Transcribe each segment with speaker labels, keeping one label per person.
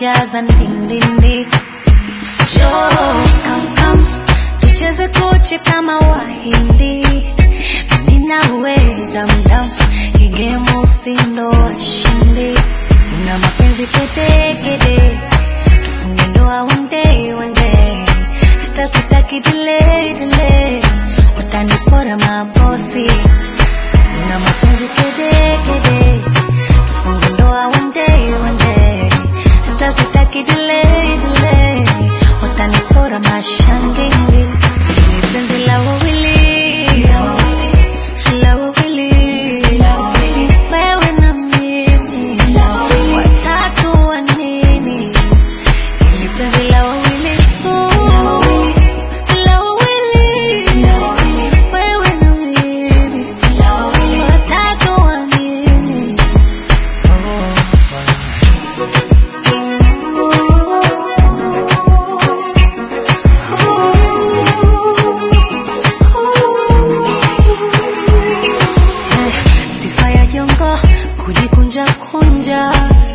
Speaker 1: umejaza ndindindi Njoo, come, come, tucheze koche kama wahindi mimi nawe damdam igemo usindo washindi una mapenzi kede kede tufunge ndoa one day one day hata sitaki delay delay watanipora mabosi una mapenzi kede kede tufunge ndoa one day one day hata sitaki delay delay watanipora mashangini ni penzi la wawili la wawili wewe na mimi watatu wa nini ili penzi la wawili tu la wawili wewe na mimi watatu wa nini sifa ya jongo kujikunja kunja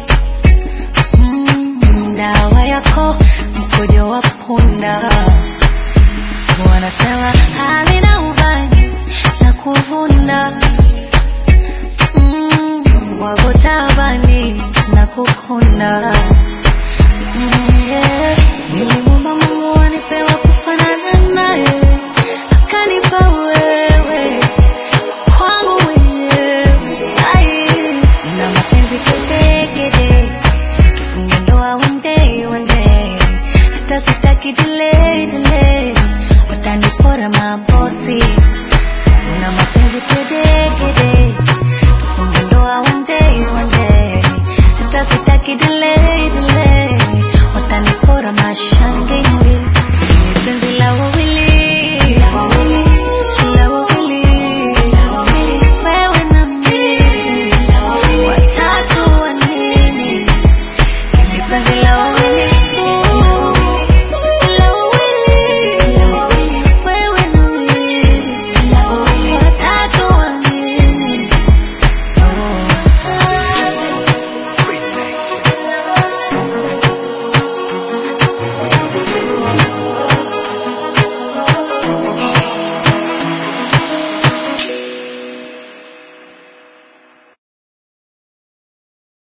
Speaker 1: mm, dawa yako mkojo wa punda wanasema halina ubani la kuvunda mm, wagotabani na kukunda mm, yeah. nilimwomba mungu anipewa kufanana naye akanipa wewe kwangu mwenyewe ai na mapenzi kedekede tufunge ndoa one day one day hata sitaki delay delay watanipora mabosi na mapenzi kedekede tufunge ndoa one day one day hata sitaki delay delay watanipora mashangindi ni penzi la wawili la wawili wewe na mimi watatu wa nini ni penzi la